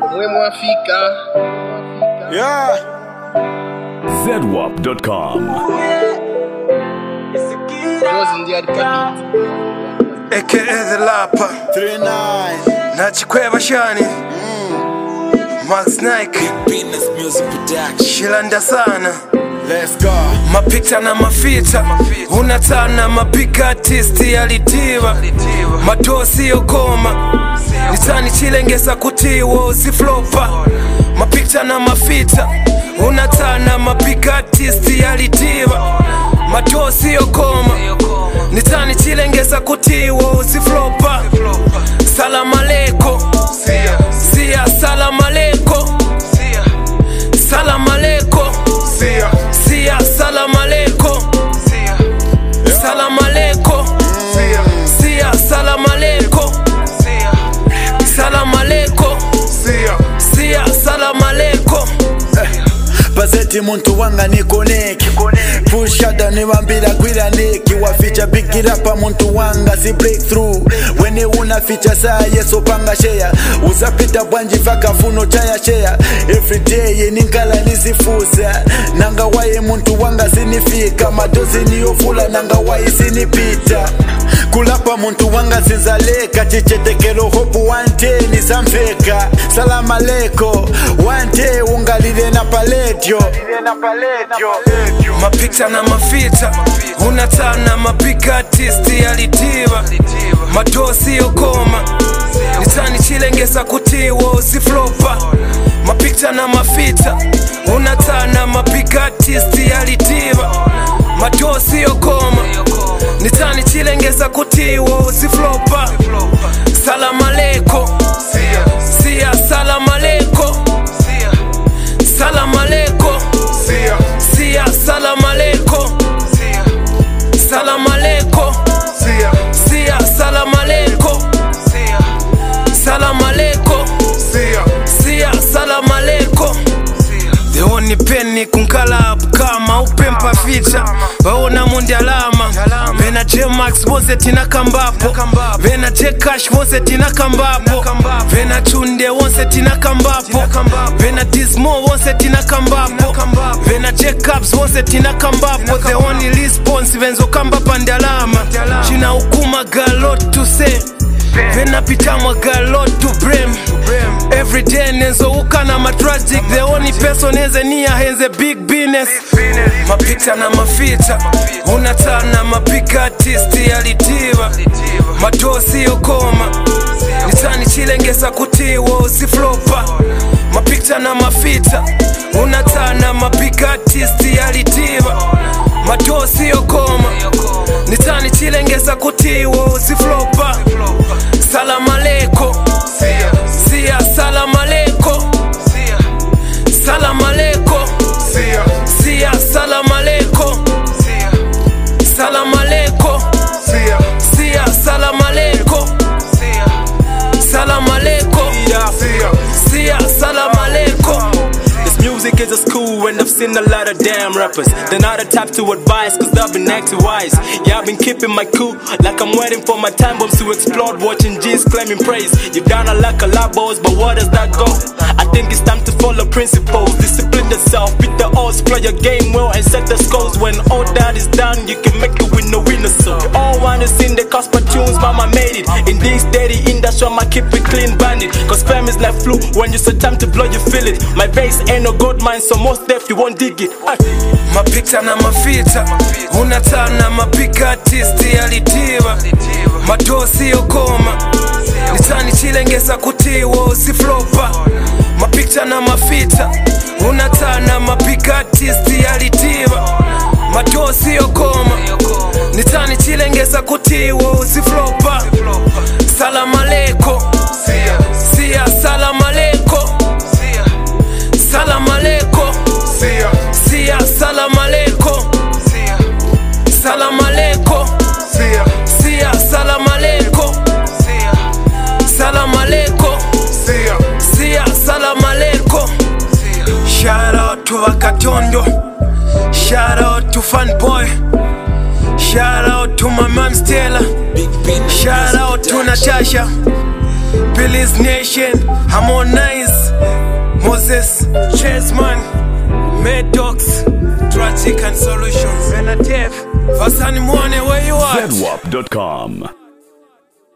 omwe mwafika Yeah. ZWAP.com. Jozi ndi alikabiti AKA the Lapa. 39 Nachikweva shani. Max Nike. Business Music Production. Shilanda sana. Let's go. mapikta na mafita unatana mapika artisti alitiwa matosi yokoma nitani chilengesa kutiwa usiflopa mapikta na mafita unatana mapika artisti alitiwa matosi yokoma nitani chilengesa kutiwa usiflopa salamaleko sia salamaleko salamaleko sia salamaleko salamaleko sia salamaleko salamaleko sia salamaleko Bazeti muntu wanga nikoneki pushada niwambira gwira neki waficha bigirapa muntu wanga si breakthrough wene una ficha saa yeso panga sheya uzapita bwanji vakafuno chaya sheya everyday ninkala nizifusa nanga waye muntu wanga sinifika madozi niyofula nanga waye sinipita kulapa muntu wanga zinzaleka chichetekelo hopu wante nizamveka salama leko wante ungalile na paletyo mapikta na mafita unatana mapika artisti alitiwa matosi yokoma nitani chilengesa kutiwa usiflopa mapikta na mafita unatana mapika artisti alitiwa matosi yokoma nitani chilengesa kutiwa usiflopa salamaleko sia salamaleko salamaleko sia salamaleko salamaleko sia salamaleko salamaleko sia salamaleko the only penny kunkalabu kama upempa ficha vaona mundi alama vena jmax vose tina kambapo vena jcash vose tina kambapo vena chunde wonse tina kambapo vena dismo wonse tina kambapo vena jcaps wonse tina kambapo the only response venzo kambapa ndi alama china ukuma galot to say vena pitamwa galot to brem every day nezouka na matragic the only person eze nia henze big business mapita na mafita unatana mapika artisti alitiwa matosi yokoma nitani chilengesa kutiwa usiflopa mapikta na mafita unatana mapika artisti alitiwa matosi yokoma nitani chilengesa kutiwa usiflopa salamaleko sia salamaleko salamaleko sia salamaleko salamaleko sia salamaleko salamaleko sia salamaleko This music is a school and I've seen a lot of damn rappers. They're not the type to advise cause they've been acting wise. Yeah, I've been keeping my cool like I'm waiting for my time bombs to explode. Watching G's claiming praise. You've done a lot of labos, but where does that go? I think it's time to follow principles. Discipline yourself, beat the odds, play your game well and set the scores. When all that is done, you can make it with no winner. So you all wanna sing the Casper tunes, mama made it. In this dirty industry, I'ma keep it clean bandit. Cause fame is like flu, when you say time to blow, you feel it. My bass ain't no gold mine, so most deaf you won't dig it. Ay. mapikta na mafita unatana mapika artisti alitiwa matosi yokoma nitani chilengesa kutiwa usiflopa mapikta na mafita unatana mapika artisti alitiwa matosi yokoma nitani chilengesa kutiwa usiflopa salamaleko sia salamaleko salamaleko sia salamaleko salamaleko sia salamaleko salamaleko sia salamaleko shout out to vakatondo shout out to fanboy shout out to my man stella Big business. shout out to natasha Billy's again harmonize moses chesman medox tragic and solutions Benatev vasani mwone where you at ZWAP.com.